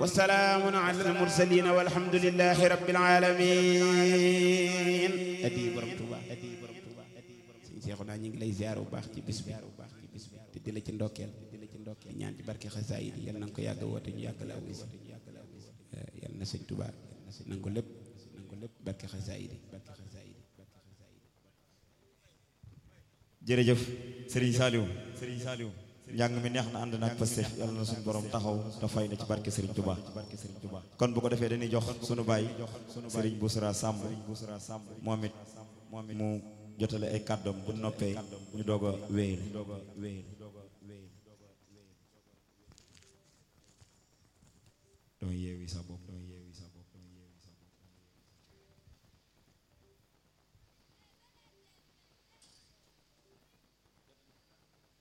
وسلام على المرسلين والحمد لله رب العالمين adi borom Tuuba adi borom Tuuba sëñ Seexuna ñu ngi lay ziar bu baax ci bis bi te di la ci ndokkeel di ñaan ci barke xasaayid yi yal na nga ko yàgg woote ñu yàgg la wuy si yal na sëñ Tuuba na nga ko lépp na nga ko lépp barke xasaayid yi barke xasaayid yi jërëjëf Serigne Saliou Serigne Saliou njàng mi neex na ànd naag Pastef yàlla na suñu borom taxaw te fay na ci barke Serigne Touba kon bu ko defee dañuy jox sunu baay Serigne Boussra Samb moom it mu jotale ay kàddoom bu noppee ñu doog a wéyal doo yeewi sa bopp